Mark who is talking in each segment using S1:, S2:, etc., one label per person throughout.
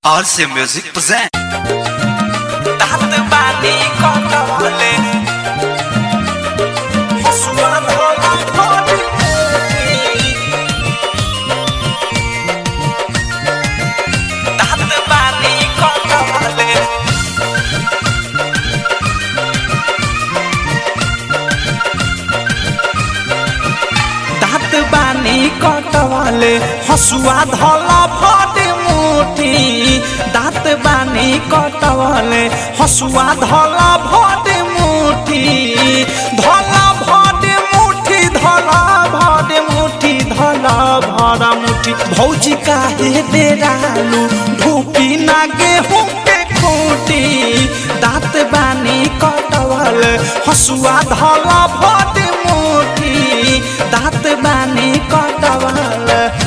S1: RC Music present.
S2: दात बानी कटवले हसुआ धोला धोली दात बानी कटवले दात बानी कटवले हसुआ धोला फटे मुठी दात बानी कटवले हसुआ धोला फटे मुठी धोला भटे मुठी धोला भटे मुठी धोला भरा मुठी भौजी काहे डेरालू ढूपी ना गेहूं के खूटी दात बानी कटवल हसुआ धोला भटे मुठी दात बानी कटवल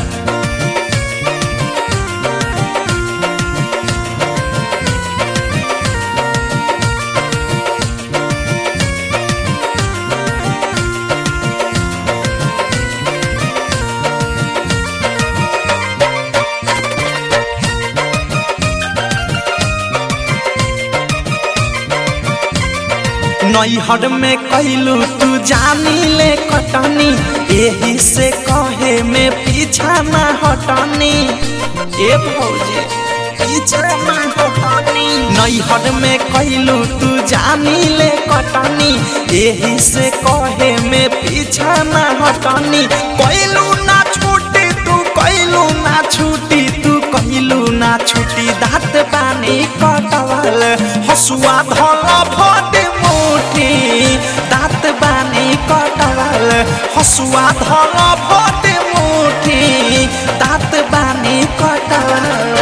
S2: नैहर में कैलू तू जानी ले कटनी यही से कहे में पीछा न हटनी ए भौजी पीछा न हटनी नैहर में कैलू तू जानी ले कटनी यही से कहे में पीछा न हटनी कैलू ना छूटी तू कैलू ना छूटी तू कैलू ना छूटी दाँत पानी कटवल हसुआ धल फटे मुठी दाँत बानी कटवल हसुआ धल फटे मुठी दाँत बानी कटवल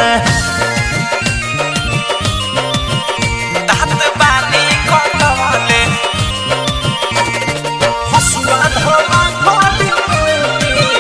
S2: दाँत बानी कटवल हसुआ धल फटे मुठी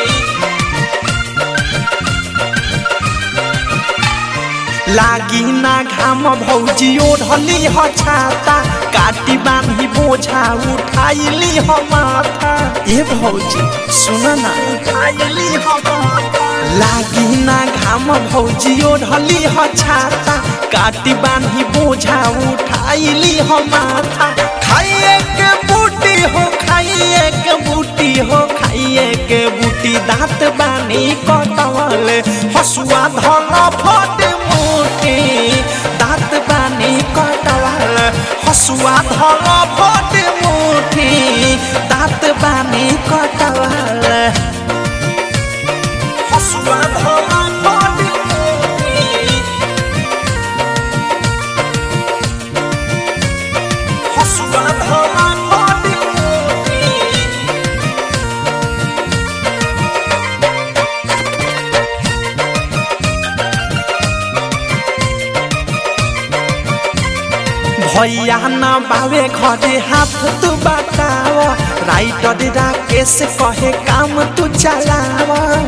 S2: लागी ना घाम भौजी ओढ़ली ह छाता काटी बांधी बोझा उठाइली ह माथा ए भौजी सुन ना उठाइली ह माथा लागी ना घाम भौजी ओढ़ली ह छाता काटी बांधी बोझा उठाइली ह माथा खाइए के बूटी हो खाइए के बूटी हो खाइए के बूटी दांत बानी कटवल हसुआ धल फटे मुठी दांत बानी कटवल हसुआ धल फटे मुठी दांत बानी कटवल हसुआ धल फटे मुठी हसुआ धल फटे मुठी भैया न बावे घरे हाथ तू बताव राइटर राकेश कहे काम तू चलाव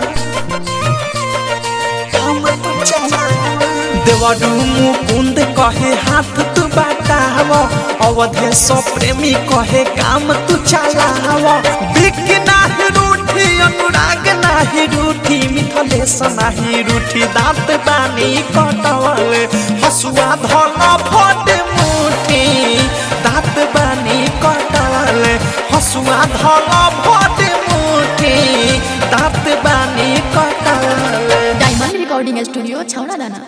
S2: काम तू चलाव देवडू मुकुंद कहे हाथ तू बताव अवधेश प्रेमी कहे काम तू चलाव बिक नाही रूठी अनुराग नाही रूठी मिथलेश नाही रूठी दांत बानी कटवल हसुआ धल फटे मुठी दांत बानी कटवल हसुआ धल फटे मुठी दांत बानी कटवल
S3: डायमंड रिकॉर्डिंग स्टूडियो छौड़ा दाना